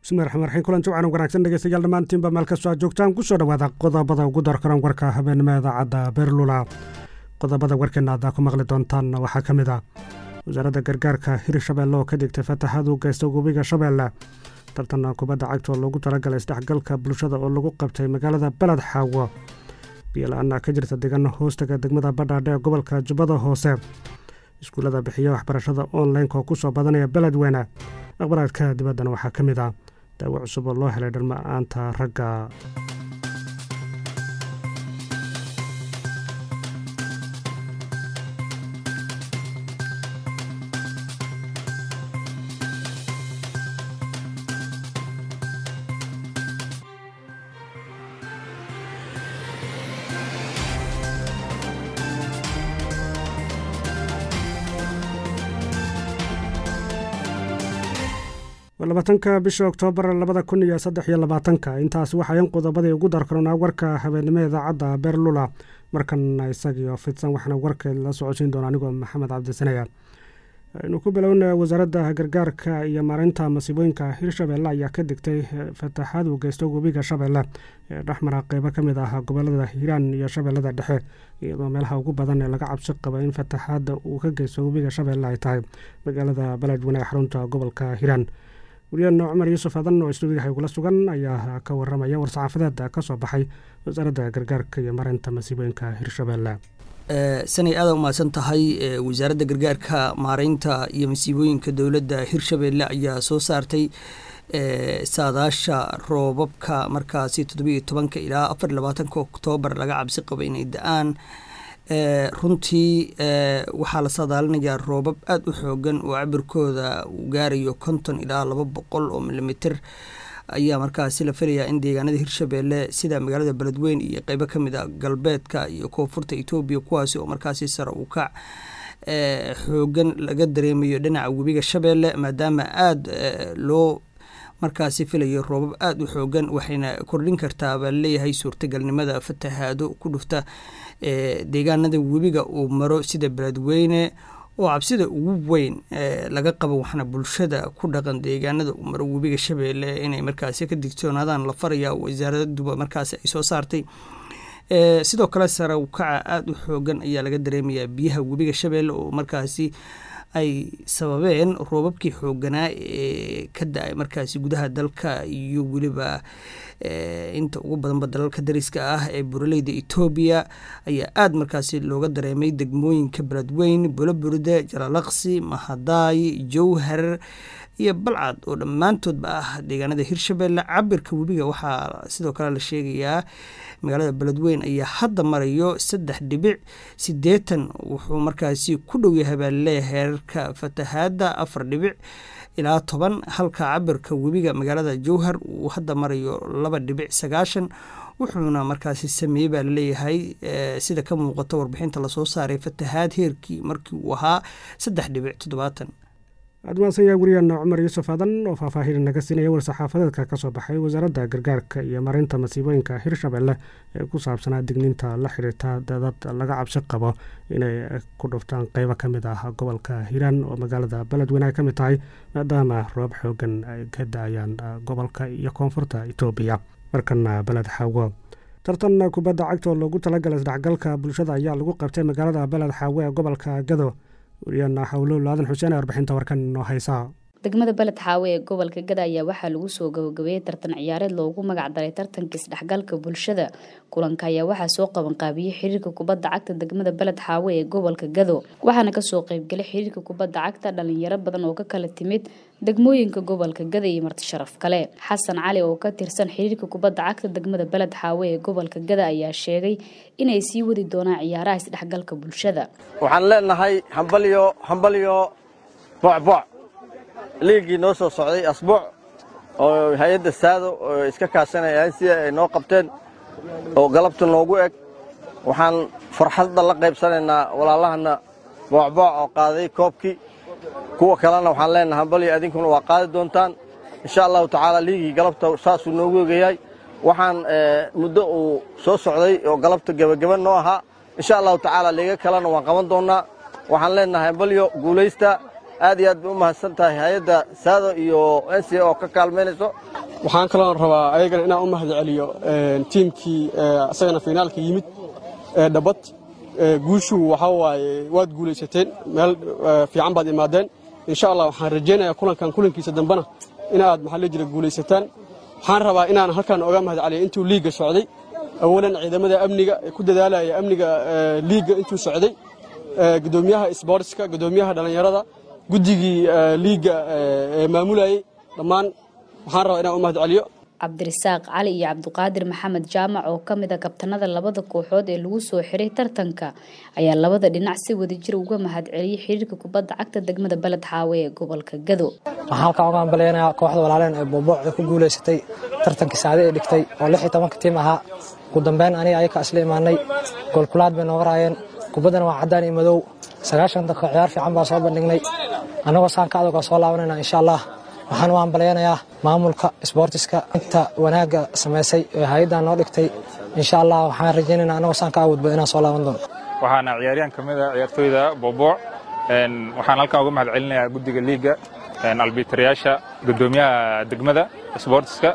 bismillahi raxmaan raxiim kulanti wacan wanaagsan dhegeystayaal dhammaantiinba meel kastoo aad joogtaan kusoo dhowaada qodobada ugu darkaran warka habeenimo idaacadda beerlula qodobada warkeena aad ku maqli doontaan waxaa ka mid ah wasaaradda gargaarka hirshabeelle oo ka digtay fataxaad u geysta webiga shabeelle tartan kubadda cagta oo loogu talagalay isdhexgalka bulshada oo lagu qabtay magaalada beled xaawo biyola-aana ka jirta degan hoostaga degmada badhaadhe ee gobolka jubbada hoose iskuullada bixiya waxbarashada online-ka oo ku soo badanaya beledweyne aqbaraadka dibaddana waxaa ka mid ah daawo cusub oo loo helay dhalma-aanta ragga labaatanka bisha oktoobar labada kun iyo saddex iyo labaatanka intaas waxayan qodobadii ugu darkaronaa warka habeenimo idaacadda beerlula markan isagiio fidsan waxaana warka la socodsiin doona anigoo maxamed cabdisanaya aynu ku bilowna wasaaradda gargaarka iyo maareynta masiibooyinka hirshabeelle ayaa ka digtay fataxaad uu geysto webiga shabeelle ee dhexmara qeybo ka mid ah gobolada hiiraan iyo shabeellada dhexe iyadoo meelaha ugu badan ee laga cabsi qaba in fataxaadda uu ka geysto webiga shabeelle ay tahay magaalada beledweyne ee xarunta gobolka hiiraan wariyaana cumar yuusuf adan oo istuudiyaha igula sugan ayaa ka waramaya war-saxaafadeed ka soo baxay wasaaradda gargaarka iyo mareynta masiibooyinka hirshabeelle sanay aada umahadsan tahay wasaaradda gargaarka maareynta iyo masiibooyinka dowladda hirshabeelle ayaa soo saartay saadaasha roobabka markaasi toddobiiyo tobanka ilaa afar iyo labaatanka oktoobar laga cabsi qaba inay da-aan runtii waxaa la saadaalinayaa roobab aada u xoogan oo cabirkooda uu gaarayo konton ilaa laba boqol oo milimiter ayaa markaasi la filayaa in deegaanada hirshabeelle sida magaalada beledweyn iyo qeybo kamid a galbeedka iyo koonfurta etoobiya kuwaasi oo markaasi sare u kac xoogan laga dareemayo dhinaca webiga shabeelle maadaama aada loo markaasi filayo roobab aada u xoogan waxayna kordhin kartaa baa laleeyahay suurtagalnimada fatahaado ku dhufta deegaanada webiga uu maro sida beledweyne oo cabsida ugu weyn laga qabo waxaana bulshada ku dhaqan deegaanada uu maro webiga shabeelle inay markaasi ka digtoonaadaan la faraya wasaaraduba markaasi ay soo saartay sidoo kale sare ukaca aada u xoogan ayaa laga dareemayaa biyaha webiga shabeelle oo markaasi ay sababeen roobabkii xooganaa ee ka da-ay markaasi gudaha dalka iyo weliba inta ugu badanba dalalka dariska ah ee buraleyda etoobiya ayaa aada markaasi looga dareemay degmooyinka beledweyn boloburde jalalaqsi mahadaay jowhar iyo balcad oo dhammaantoodba ah deegaanada hirshabeelle cabirka webiga waxaa sidoo kale la sheegayaa magaalada beledweyn ayaa hadda marayo saddex dhibic sideetan wuxuu markaasi ku dhow yahay baa laleeyahay heerarka fatahaadda afar dhibic ilaa toban halka cabirka webiga magaalada jowhar uu hadda marayo laba dhibic sagaashan wuxuuna markaasi sameeyey baa laleeyahay sida ka muuqato warbixinta lasoo saaray fatahaad heerkii markii uu ahaa saddex dhibic toddobaatan aad mahadsan yahay wariyaana cumar yuusuf aadan oo faahfaahin naga siinaya war-saxaafadeedka ka soo baxay wasaaradda gargaarka iyo mareynta masiibooyinka hirshabeelle ee ku saabsanaa digniinta la xiriirta dadad laga cabsi qabo inay ku dhuftaan qeybo ka mid ah gobolka hiiraan oo magaalada beledweyne ay ka mid tahay maadaama roob xoogan ay ka da-ayaan gobolka iyo koonfurta etoobiya markana beled xaawo tartan kubadda cagta oo loogu talagalay isdhexgalka bulshada ayaa lagu qabtay magaalada beled xaawo ee gobolka gado wariyaana xawlo laadan xuseen ee warbixinta warkan noo haysaa degmada beled xaawe ee gobolka gada ayaa waxaa lagu soo gabagabeeyey tartan ciyaareed loogu magac daray tartanka isdhexgalka bulshada kulanka ayaa waxaa soo qabanqaabiyey xiriirka kubadda cagta degmada beled xaawe ee gobolka gado waxaana kasoo qeybgalay xiriirka kubadda cagta dhalinyaro badan oo ka kala timid degmooyinka gobolka gada iyo marti sharaf kale xasan cali oo ka tirsan xiriirka kubadda cagta degmada beled xaawe ee gobolka gada ayaa sheegay inay sii wadi doonaan ciyaaraha isdhexgalka bulshada waxaan leenahay hambalyo hambalyo bocboc liigii noo soo socday asbuuc oo hay-adda saado oo iska kaashanayaan sida ay noo qabteen oo galabta noogu eg waxaan farxadda la qaybsanaynaa walaalahana boocbooc oo qaaday koobkii kuwa kalena waxaan leenahay hambalyo adinkuna waa qaadi doontaan insha allahu tacaala liigii galabta saasuu noogu egayahay waxaan muddo uu soo socday oo galabta gebageba noo ahaa insha allahu tacaala liiga kalena waan qaban doonnaa waxaan leenahay hambalyo guulaysta aad iyo aad bay u mahadsan tahay hay-adda saado iyo n c oo ka kaalmaynayso waxaan kaloon rabaa ayagana inaan u mahad celiyo tiimkii isagana finaalka yimid ee dhabbad guushu waxaa waaye waad guulaysateen meel fiican baad imaadeen insha allah waxaan rajaynayaa kulankan kulankiisa dambena inaad maxaa la jira guulaysataan waxaan rabaa inaan halkan oga mahad celiyo intuu liigga socday awalan ciidamada amniga ee ku dadaalaya amniga liigga intuu socday gudoomiyaha sboortska gudoomiyaha dhallinyarada guddigii liigga ee maamulayey dhammaan waxaan rabaa inaan u mahad celiyo cabdirasaaq cali iyo cabdiqaadir maxamed jaamac oo ka mid a kabtanada labada kooxood ee lagu soo xiray tartanka ayaa labada dhinac si wadajir uga mahad celiyey xiriirka kubadda cagta degmada beled xaawe ee gobolka gado waxaan halkaan uga hambaleynayaa kooxda walaaleen ee boobooxda ku guulaysatay tartankii saade ee dhigtay oo lix iyo tobanka tiim ahaa ugu dambeyn aniga ayaka isla imaanay goolkulaad bay nooga raayeen kubaddana waa caddaan iyo madow sagaashan daqiiqo ciyaar fiican baa soo bandhignay annagoo saan ka adag oo soo laabanayna insha allah waxaan u hambalyaynayaa maamulka sboortiska inta wanaagga samaysay ee hay-addan noo dhigtay insha allah waxaan rajaynaynaa annagoo saan ka awoodba inaan soo laaban doono waxaana ciyaaryahan ka mid a ciyaartooyda boobooc waxaan halkan uga mahad celinayaa guddiga liigga albiitarayaasha guddoomiyaha degmada sboortiska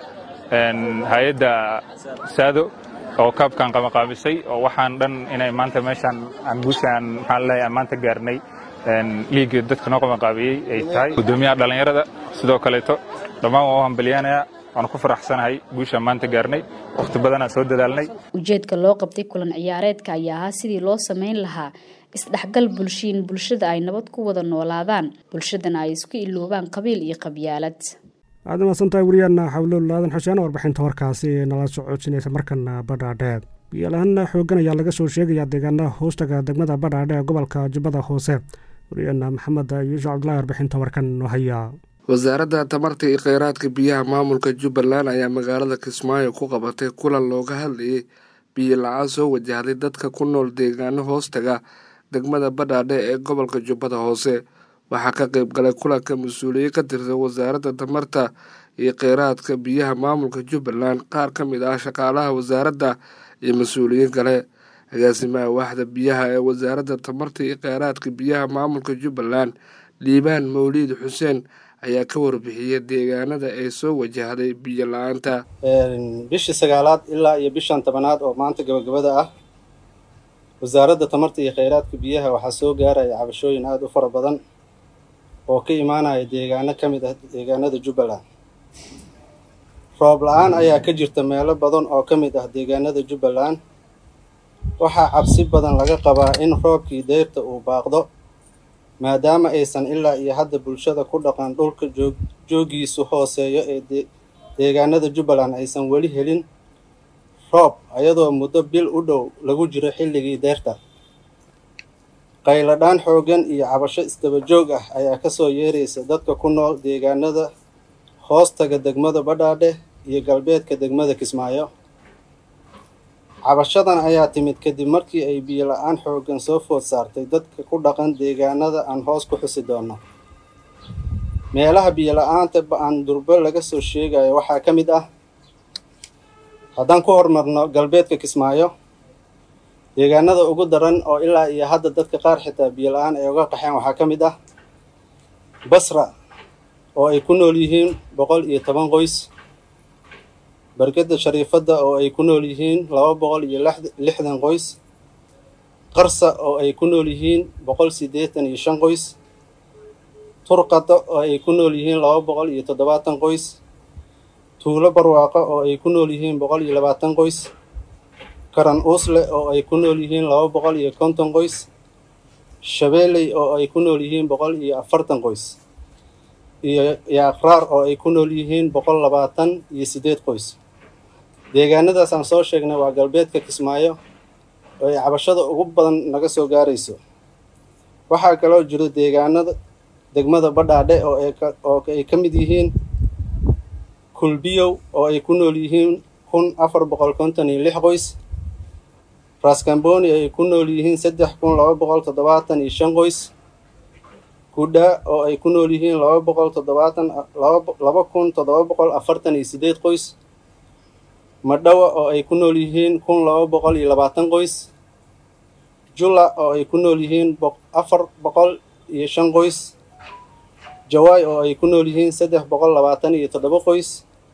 hay-adda saado oo kaabkan qamaqaamisay oo waxaan dhan inay maanta meeshaan aan guushaan maxaan leeyahay aan maanta gaarnay liigga dadka noo qamaqaabiyey ay tahay guddoomiyaha dhallinyarada sidoo kaleeto dhammaan waan u hambalyaanayaa waanu ku faraxsanahay guushaan maanta gaarnay wakhti badanaan soo dadaalnay ujeedka loo qabtay kulan ciyaareedka ayaa ahaa sidii loo samayn lahaa isdhexgal bulshiin bulshada ay nabad ku wada noolaadaan bulshadana ay isku iloobaan qabiil iyo qabyaalad aad umaasantahay wariyaana xawlool aadan xuseen warbixinta warkaasi ee nala socodsinaysa markana badhaadhe biyola-aan xoogan ayaa laga soo sheegayaa deegaana hoostaga degmada badhaadhe ee gobolka jubbada hoose wariyaana maxamed yuusuf cabdulahi warbixinta warkan haya wasaaradda tamarta iyo kheyraadka biyaha maamulka jubbaland ayaa magaalada kismaayo ku qabatay kulan looga hadlayay biyo la-aan soo wajahday dadka ku nool deegaano hoostaga degmada badhaadhe ee gobolka jubbada hoose waxaa ka qeyb galay kulanka mas-uuliyiin ka tirsan wasaaradda tamarta iyo kheyraadka biyaha maamulka jubbaland qaar ka mid ah shaqaalaha wasaaradda iyo mas-uuliyiin kale agaasimaha waaxda biyaha ee wasaaradda tamarta iyo kheyraadka biyaha maamulka jubbaland liibaan mawliid xuseen ayaa ka warbixiyay deegaanada ay soo wajahday biyo la-aanta bishii sagaalaad ilaa iyo bishan tobanaad oo maanta gabagabada ah wasaaradda tamarta iyo kheyraadka biyaha waxaa soo gaaraya cabashooyin aada u fara badan oo ka imaanaya deegaano ka mid ah deegaanada jubbaland roob la-aan ayaa ka jirta meelo badan oo ka mid ah deegaanada jubbaland waxaa cabsi badan laga qabaa in roobkii deyrta uu baaqdo maadaama aysan ilaa iyo hadda bulshada ku dhaqan dhulka joog joogiisu hooseeyo ee deegaanada jubbaland aysan weli helin roob ayadoo muddo bil u dhow lagu jiro xilligii deyrta qayladhaan xooggan iyo cabasho isdaba joog ah ayaa kasoo yeeraysa dadka ku nool deegaanada hoostaga degmada badhaadhe iyo galbeedka degmada kismaayo cabashadan ayaa timid kadib markii ay biyo la-aan xooggan soo food saartay dadka ku dhaqan deegaanada aan hoos ku xusi doono meelaha biyo la-aanta ba-aan durbo laga soo sheegayo waxaa ka mid ah haddaan ku horumarno galbeedka kismaayo deegaanada ugu daran oo ilaa iyo hadda dadka qaar xitaa biyo la-aan ay uga qaxeen waxaa ka mid ah basra oo ay ku nool yihiin boqol iyo toban qoys barkada shariifadda oo ay ku nool yihiin laba boqol iyo lixdan qoys qarsa oo ay ku nool yihiin boqol siddeetan iyo shan qoys turqada oo ay ku nool yihiin laba boqol iyo toddobaatan qoys tuulo barwaaqo oo ay ku nool yihiin boqol iyo labaatan qoys karan uusle oo ay ku nool yihiin laba boqol iyo konton qoys shabeeley oo ay ku nool yihiin boqol iyo afartan qoys iyo yaaqraar oo ay ku nool yihiin boqol labaatan iyo siddeed qoys deegaanadaas aan soo sheegnay waa galbeedka kismaayo oo ay cabashada ugu badan naga soo gaarayso waxaa kaloo jiro deegaanada degmada badhaadhe oo oo ay ka mid yihiin kulbiyow oo ay ku nool yihiin kun afar boqol konton iyo lix qoys raskamboni ay ku nool yihiin saddex kun laba boqol toddobaatan iyo shan qoys kudha oo ay ku nool yihiin laba boqol toddobaatan laba kun toddoba boqol afartan iyo siddeed qoys madhawa oo ay ku nool yihiin kun laba boqol iyo labaatan qoys jula oo ay ku nool yihiin afar boqol iyo shan qoys jawaay oo ay ku nool yihiin saddex boqol labaatan iyo toddoba qoys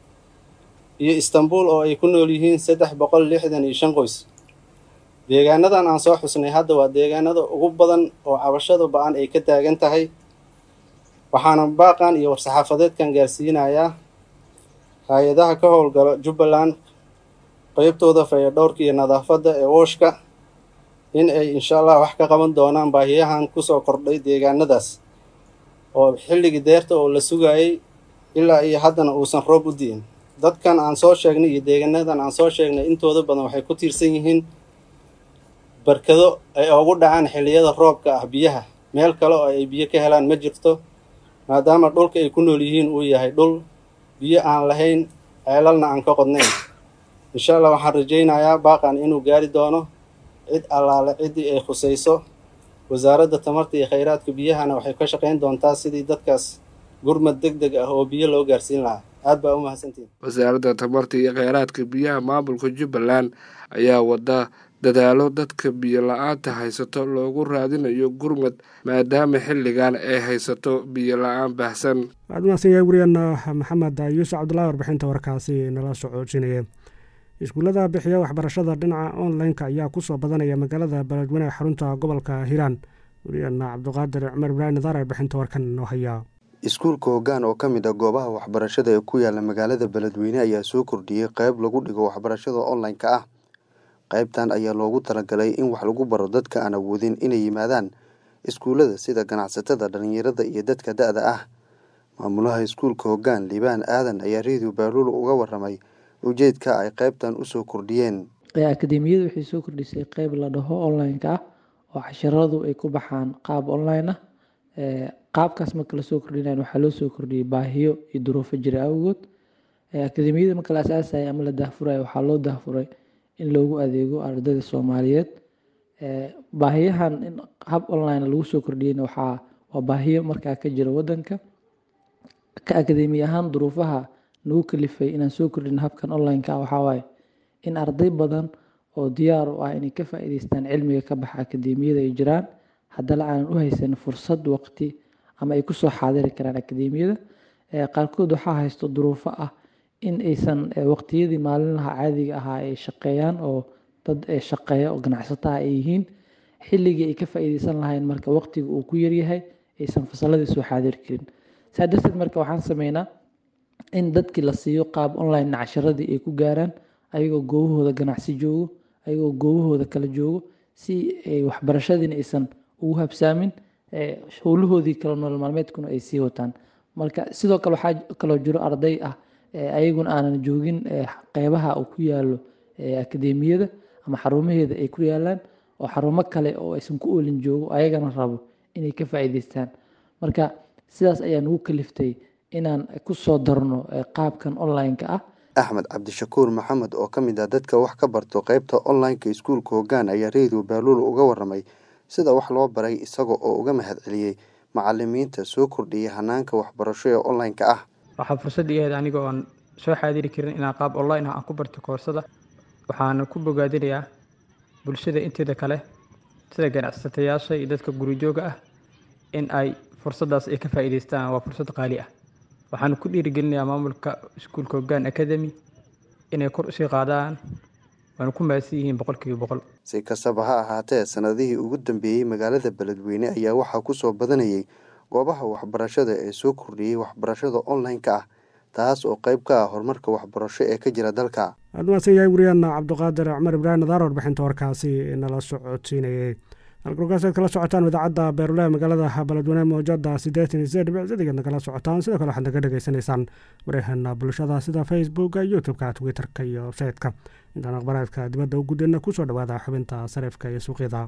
iyo istanbul oo ay ku nool yihiin saddex boqol lixdan iyo shan qoys deegaanadan aan soo xusnay hadda waa deegaanada ugu badan oo cabashada ba-an ay ka taagan tahay waxaana baaqan iyo war-saxaafadeedkan gaarsiinayaa hay-adaha ka howlgala jubbaland qeybtooda fayadhowrka iyo nadaafadda ee wooshka in ay insha allah wax ka qaban doonaan baahiyahan kusoo kordhay deegaanadaas oo xilligii deerta oo la sugayay ilaa iyo haddana uusan roob u di'in dadkan aan soo sheegnay iyo deegaanadan aan soo sheegnay intooda badan waxay ku tiirsan yihiin barkado ay ugu dhacaan xilliyada roobka ah biyaha meel kale oo ay biyo ka helaan ma jirto maadaama dhulka ay ku nool yihiin uu yahay dhul biyo aan lahayn ceelalna aan ka qodnayn insha allah waxaan rajaynayaa baaqan inuu gaari doono cid allaale ciddii ay khusayso wasaaradda tamarta iyo khayraadka biyahana waxay ka shaqayn doontaa sidii dadkaas gurmad deg deg ah oo biyo loo gaarsiin lahaa aad baa u mahadsantihin wasaaradda tamarta iyo kheyraadka biyaha maamulka jubbaland ayaa wada dadaalo dadka biyo la-aanta haysato loogu raadinayo gurmad maadaama xilligan ay haysato biyo la-aan baahsan waxaad umahadsan yahay wariyaena maxamed yuusuf cabdullahi warbixinta warkaasi nala socoojinaya iskuullada bixiya waxbarashada dhinaca online-ka ayaa kusoo badanaya magaalada beledweyne xarunta gobolka hiiraan wariyaena cabdiqaadir cumar ibraahim nadaar warbixinta warkan noo hayaa iskuulka hoggaan oo ka mid ah goobaha waxbarashada ee ku yaala magaalada beledweyne ayaa soo kordhiyey qeyb lagu dhigo waxbarashada online-ka ah qaybtan ayaa loogu talagalay in wax lagu baro dadka aan awoodin inay yimaadaan iskuullada sida ganacsatada dhalinyarada iyo dadka da-da ah maamulaha iskuulka hoggaan liibaan aadan ayaa redio baaluul uga waramay ujeedka ay qaybtan usoo kordhiyeen akademiyadu waxay soo kordhisay qeyb la dhaho online-ka ah oo casharadu ay ku baxaan qaab online ah qaabkaas marka lasoo kordhinayo waxaa loo soo kordhiyey baahiyo iyo duruufo jira awgood akademiyada marka la asaasaya ama la daahfurayo waxaa loo daahfuray in loogu adeego ardayda soomaaliyeed baahiyahan in hab online lagu soo kordhiyeyna waxaa waa baahiyo markaa ka jira wadanka ka akademi ahaan duruufaha nagu kalifay inaan soo kordhino habkan online-ka ah waxaa waaye in arday badan oo diyaar u ah inay ka faa'iideystaan cilmiga ka baxa akademiyada ay jiraan haddana aanan u haysan fursad waqti ama ay kusoo xaadiri karaan akademiyada qaarkood waxaa haysto duruufo ah in aysan waqtiyadii maalinlaha caadiga ahaa ay shaqeeyaan oo dad shaqeeya oo ganacsataha ay yihiin xilligii ay ka faa'iideysan lahayn marka waqtiga uu ku yaryahay aysan fasaladii soo xaadiri karin saa darteed marka waxaan sameynaa in dadkii la siiyo qaab online casharadii ay ku gaaraan ayagoo goobahooda ganacsi joogo ayagoo goobahooda kala joogo si ay waxbarashadiina aysan ugu habsaamin howlahoodii kale nolol maalmeedkuna ay sii wataan marka sidoo kale waxaa kaloo jiro arday ah ayaguna aanan joogin qeybaha uu ku yaalo akademiyada ama xarumaheeda ay ku yaalaan oo xarumo kale oo aysan ku oolin joogo ayagana rabo inay ka faa'iideystaan marka sidaas ayaa nagu kaliftay inaan ku soo darno qaabkan online-ka ah axmed cabdishakuur maxamed oo ka mid ah dadka wax ka barto qeybta online-ka iskuulka hoggaan ayaa redio baaluul uga waramay sida wax loo baray isaga oo uga mahad celiyey macalimiinta soo kordhiyay hanaanka waxbarasho ee online-ka ah waxaa fursad ii ahayd aniga oon soo xaadiri karin inaan qaab online ah aan ku barto koorsada waxaana ku bogaadinayaa bulshada inteeda kale sida ganacsatayaasha iyo dadka gurijooga ah in ay fursaddaas ay ka faa'iideystaan waa fursad qaali ah waxaana ku dhiirigelinayaa maamulka iskuulka hoggaan academy inay kor usii qaadaan waana ku mahadsan yihiin boqolkiiba boqol si kastaba ha ahaatee sanadihii ugu dambeeyey magaalada beledweyne ayaa waxaa kusoo badanayay goobaha waxbarashada ee soo kordhiyey waxbarashada online-ka ah taas oo qeyb ka ah horumarka waxbarasho ee ka jira dalka aad umahadsan yahay wariyaana cabdiqaadir cumar ibraahim nadaar warbixinta warkaasi nala socodsiinayay halkalkaasaad kala socotaan idaacadda beerulaha magaalada beledweyne mowjada siddeetan iyo sideed dhibic sideegaad nagala socotaan sidoo kale waxaad naga dhegaysanaysaan wareehana bulshada sida facebooka youtube-ka twitter-ka iyo websaytka intaan akhbaraadka dibadda u gudana kusoo dhawaada xubinta sarifka iyo suuqyada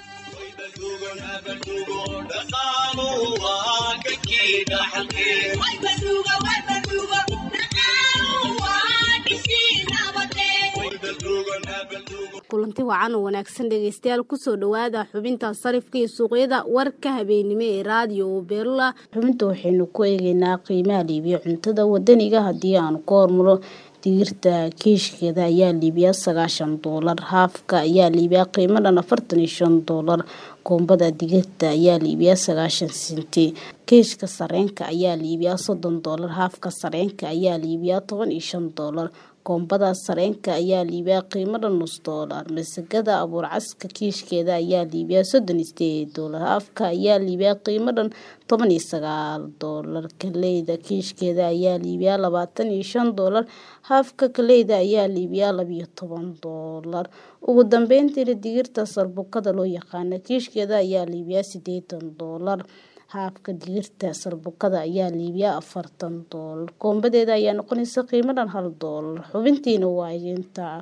kulanti wacan oo wanaagsan dhegeystayaal kusoo dhawaada xubinta sarifka iyo suuqyada warka habeenimo ee raadiyo beerula xubinta waxaynu ku eegeynaa qiimaha liibiya cuntada wadaniga haddii aan ku hormaro digirta kiishkeeda ayaa liibiyaa sagaashan doolar haafka ayaa liibiyaa qiimo dhan afartan iyo shan doolar koombada digirta ayaa la iibiyaa sagaashan senti keeshka sareenka ayaa la iibiyaa soddon doolar haafka sareenka ayaa la iibiyaa toban iyo shan doolar koombada sareenka ayaa la iibiyaa qiimada nus doolar masagada abuurcaska kiishkeeda ayaa la iibiyaa soddon iyo sideed doolar haafka ayaa la iibiyaa qiimadan toban iyo sagaal doolar kaleyda kiishkeeda ayaa la iibiyaa labaatan iyo shan doolar haafka kaleyda ayaa la iibiyaa labiyo toban doolar ugu dambeyntiina digirta sarbukada loo yaqaana kiishkeeda ayaa la iibiyaa sideetan doolar haafka digirta sarbukada ayaa la iibiyaa afartan doolar koombadeeda ayaa noqonaysa qiimadan hal doolar xubintiina waa intaa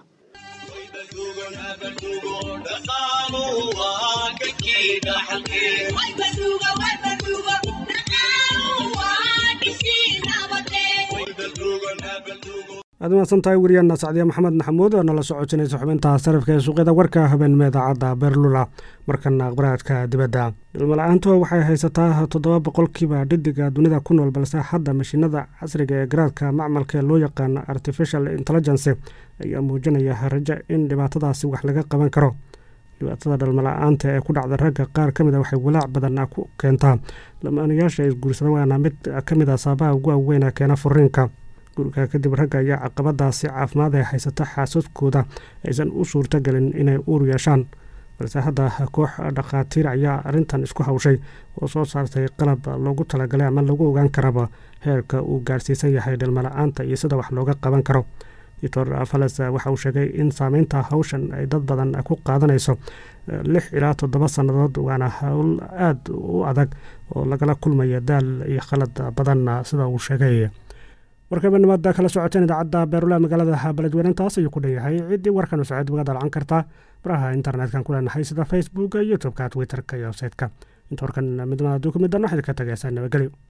aad umahadsan tahay weriyaana sacdiya maxamed maxamuud oo nala socotinaysa xubinta sarifka ee suuqyada warka habeenimo idaacadda beerlula markana aqbaraadka dibadda dhilmala-aantu waxay haysataa toddoba boqolkiiba dhidiga dunida ku nool balse hadda mashiinada casriga ee garaadka macmalka ee loo yaqaano artificial intelligence ayaa muujinaya rajo in dhibaatadaasi wax laga qaban karo dhibaatada dhalmala-aanta ee ku dhacda ragga qaar ka mid a waxay walaac badan ku keentaa lamaanayaasha isguursada waana mid ka mid a saabaha ugu waaweyn ee keena furiinka guriga kadib ragga ayaa caqabadaasi caafimaad ee haysata xaasadkooda aysan u suurtagelin inay uur yeeshaan balse hadda koox dhakhaatiir ayaa arrintan isku hawshay oo soo saartay qalab loogu talagalay ama lagu ogaan karaba heerka uu gaarsiisan yahay dhalmala-aanta iyo sida wax looga qaban karo doctor fales waxa uu sheegay in saameynta hawshan ay dad badan ku qaadanayso lix ilaa toddoba sannadood waana howl aada u adag oo lagala kulmaya daal iyo khalad badan sida uu sheegay warkabanimada kala socoteen idaacadda beerula magaalada beledweynintaas ayuu ku dhanyahay ciddii warkan socod waga dalacan kartaa baraha internet-kan ku leenahay sida facebook youtube-ka twitter-ka iyo website-ka inta warkan midnimada aduu ku middan waxayd ka tagaysaa nabadgelyo